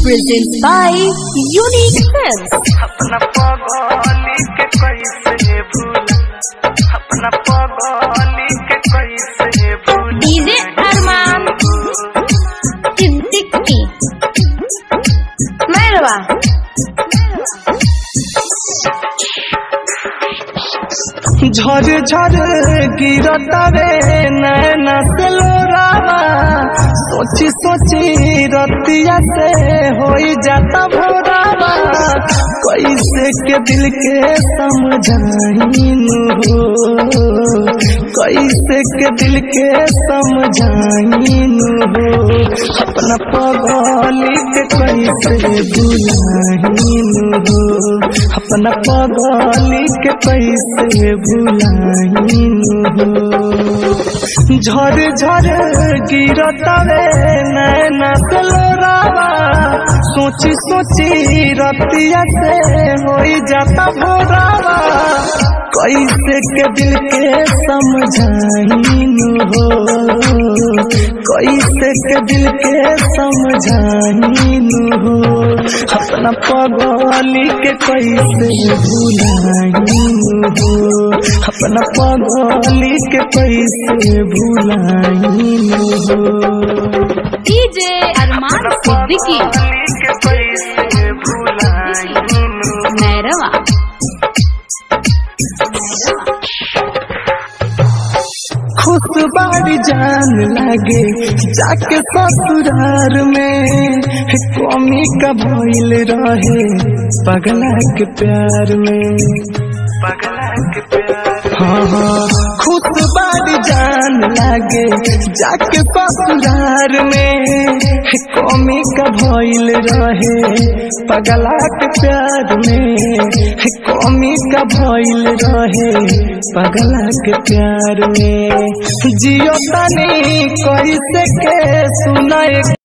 presents by Unique Films. अपना पगली के कैसे भूला अपना पगली के कैसे भूला DJ Arman Siddiqui. Merhaba. झर झर गिरता रे नैना से लोरावा सोची सोची रतिया से हो जाता भोरावा कैसे के दिल के समझाइनु हो कैसे के दिल के समझाइनु हो अपना पगली के कैसे बुलाइनु हो अपना पगली के कैसे भुलाइनु हो झर झर गिरता रे नैना से लोरावा सोची सोची रतिया से हो जाता भोरावा कैसे के दिल के समझाइनु हो कैसे के दिल के समझाइनु हो अपना पगली के कैसे भुलाइनु हो अपना पगली के कैसे भुलाइनु हो DJ Arman Siddiqui. के कैसे भुलाइनु Merhaba. खुश बाड़ी जान लागे जाके ससुरार में कमी का भइल रहे पगला के प्यार में पगला के प्यार हाँ हाँ खुश बाड़ी जान लागे जाके ससुरार में कमी का भइल रहे पगला के प्यार में कमी का भइल रहे पगला के प्यार में जियो तनी कैसे के सुनाए